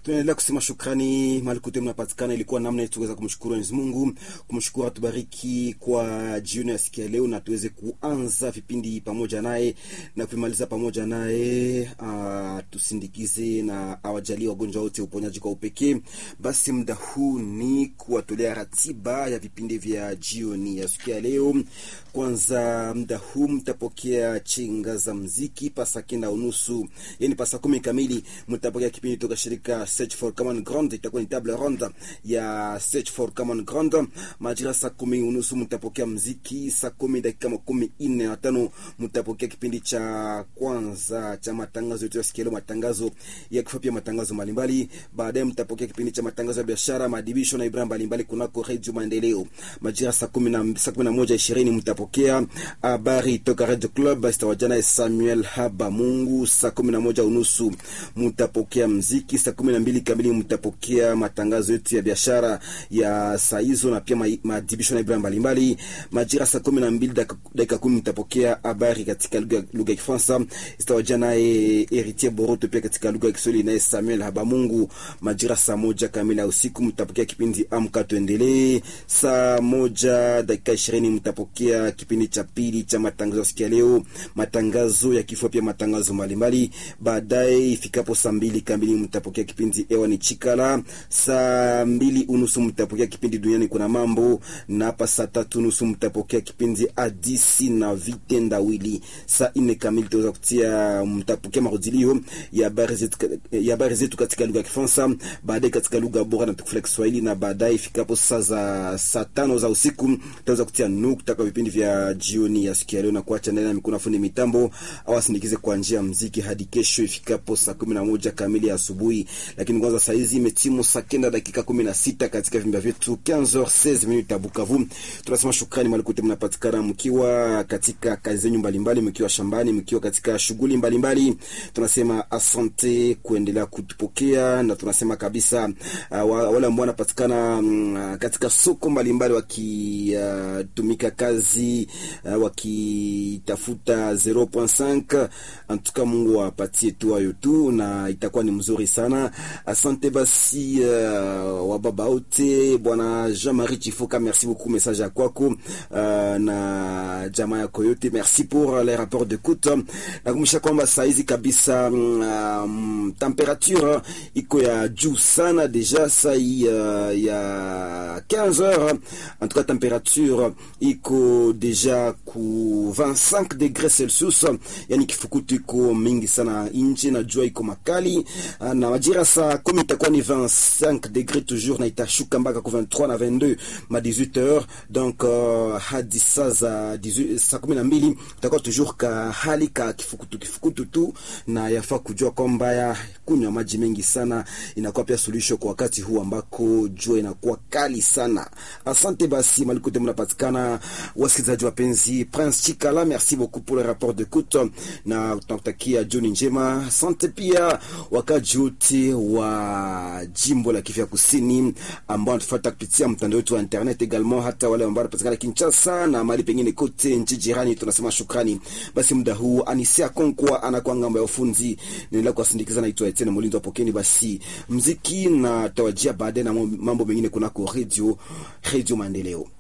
Tunaendelea kusema shukrani mahali kote mnapatikana. Ilikuwa namna yetu tuweza kumshukuru Mwenyezi Mungu, kumshukuru atubariki kwa jioni ya sikia leo, na tuweze kuanza vipindi pamoja naye na kuimaliza pamoja naye, tusindikize na awajalie wagonjwa wote uponyaji kwa upekee. Basi muda huu ni kuwatolea ratiba ya vipindi vya jioni ya sikia leo. Kwanza muda huu mtapokea chenga za mziki pasa kenda unusu, yani pasa kumi kamili mtapokea kipindi toka shirika Search for Common Ground. Itakuwa ni table ronde ya Search for Common Ground. Majira saa kumi unusu mtapokea mziki. Saa kumi dakika makumi nne na tano mtapokea kipindi cha kwanza cha matangazo yetu ya sikio, matangazo ya kifupi, matangazo mbalimbali. Baadaye mtapokea kipindi cha matangazo ya biashara, maadibisho na ibra mbalimbali kunako Radio Maendeleo. Majira saa kumi na saa kumi na moja ishirini mtapokea habari toka Radio Club stawajana Samuel Haba Mungu. Saa kumi na moja unusu mtapokea mziki. Saa kumi na mbili kamili mtapokea matangazo yetu ya biashara ya saa hizo na pia maadibisho na ibra mbalimbali. Majira saa kumi na mbili dakika kumi mtapokea habari katika lugha ya Kifaransa stawajana naye Heritier Boroto, pia katika lugha ya Kiswahili naye Samuel Haba Mungu. Majira saa moja kamili ya usiku mtapokea kipindi Amka Tuendelee. Saa moja dakika ishirini mtapokea kipindi cha pili cha matangazo ya sikia leo, matangazo ya kifua, pia matangazo mbalimbali. Baadaye ifikapo saa mbili kamili mtapokea kipindi Ewa ni Chikala. Saa mbili unusu mtapokea kipindi Duniani Kuna Mambo, na hapa saa tatu unusu mtapokea kipindi Adisi na Vitendawili. Saa nne kamili tutaweza kutia, mtapokea marudilio ya habari zetu ya habari zetu katika lugha ya Kifaransa, baadaye katika lugha bora na tukufu ya Kiswahili, na baadaye ifikapo saa za saa tano za usiku tutaweza kutia nukta kwa vipindi vya jioni ya siku ya leo na kuacha ndani ya mikono fundi mitambo au asindikize kwa njia ya muziki hadi kesho ifikapo saa kumi na moja kamili ya asubuhi. Lakini kwanza saa hizi imetimu saa kenda dakika kumi na sita katika vimba vyetu 15h16 minutes ya Bukavu. Tunasema shukrani malikote mnapatikana mkiwa katika kazi zenyu mbalimbali, mkiwa shambani, mkiwa katika shughuli mbalimbali. Tunasema asante kuendelea kutupokea na tunasema kabisa uh, wale ambao wanapatikana um, katika soko mbalimbali wakitumika uh, kazi uh, wakitafuta 0.5 antuka, Mungu apatie tu hayo tu na itakuwa ni mzuri sana. Asante basi uh, wababa wote, bwana Jean-Marie Chifoka, merci beaucoup message ya kwako uh, na jamaa yako yote, merci pour les rapports d'écoute. Nakumbusha kwamba saa hizi kabisa um, temperature iko ya juu sana deja saa hii uh, ya 15 heures en tout cas temperature iko deja ku 25 degres Celsius, yani kifukutu iko mingi sana nje na jua iko makali, na majira saa kumi itakuwa ni 25 degres toujours, na itashuka mpaka ku 23 na 22 ma 18 heures donc uh, hadi saa za saa kumi na mbili itakuwa toujours ka hali ka kifukutu kifukutu tu, na yafaa kujua kwamba ya kunywa maji mengi sana inakuwa pia suluhisho kwa wakati huu ambako jua inakuwa kali sana. Asante basi malikote mnapatikana, wasikilizaji wapenzi. Prince Chikala, merci beaucoup pour le rapport d'écoute na tunakutakia jioni njema. Asante pia wakaji wote wa jimbo la Kivu Kusini ambao wanatufuata kupitia mtandao wetu wa internet également, hata wale ambao wanapatikana Kinshasa na mahali pengine kote nchi jirani, tunasema shukrani. Basi muda huu Anisia Konkwa anakuwa ngambo ya ufunzi, naendelea kuwasindikiza. Naitwa Etienne Mulinzi wa pokeni basi mziki na tawajia baadaye na mambo mengine kunako radio Radio Maendeleo.